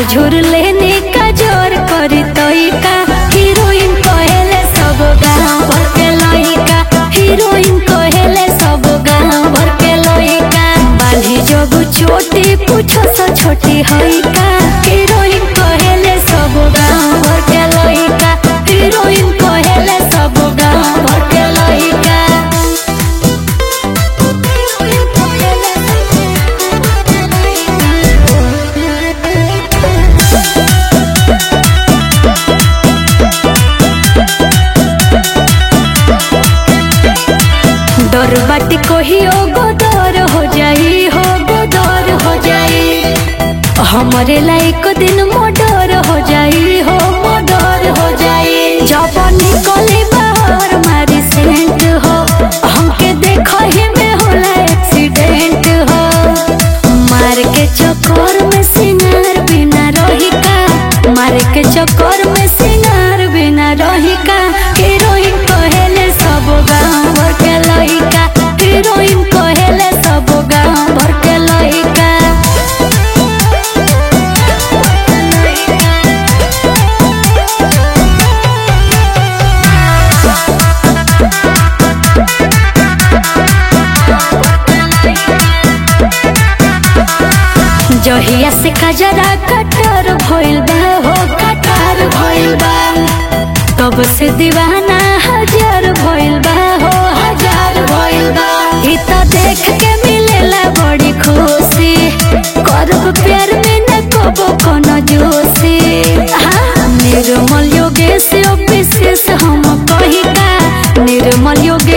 झुर लेने का जोर करी तोइका हीरोइन कहेले सब गाँव भर के लइका हीरोइन कहेले सब गाँव भर के लइका बाली जब छोटी पूछो सा छोटी हइका हीरोइन कहेले सब गाँव भर के लइका हीरोइन कहेले सब गाँव भर के लइका डर बाटी कहियो गोदर हो जाई हो गोदर हो जाई हमरे लायक दिन मोडर हो जाई हो मोडर हो जाई जब निकली बाहर मारी सेंट हो हमके देखो ही में होला एक्सीडेंट हो मार के चक्कर में सिंगार बिना रही का मार के चक्कर में सिंगार बिना रही का हीरोइन कहेले सब गाँव भर के लइका हीरोइन कहेले सब गाँव भर के लइका जहिया से खजरा कटर भइल बा हो कटर भइल बा तब से दीवाना हजार भइल बा हो हजार भइल बा ई त देख के मिलेला बड़ी खुशी करब प्यार में न कबो कोनो जोशी हाँ, निर्मल योगेश ऑफिस हम कही का निर्मल योगेश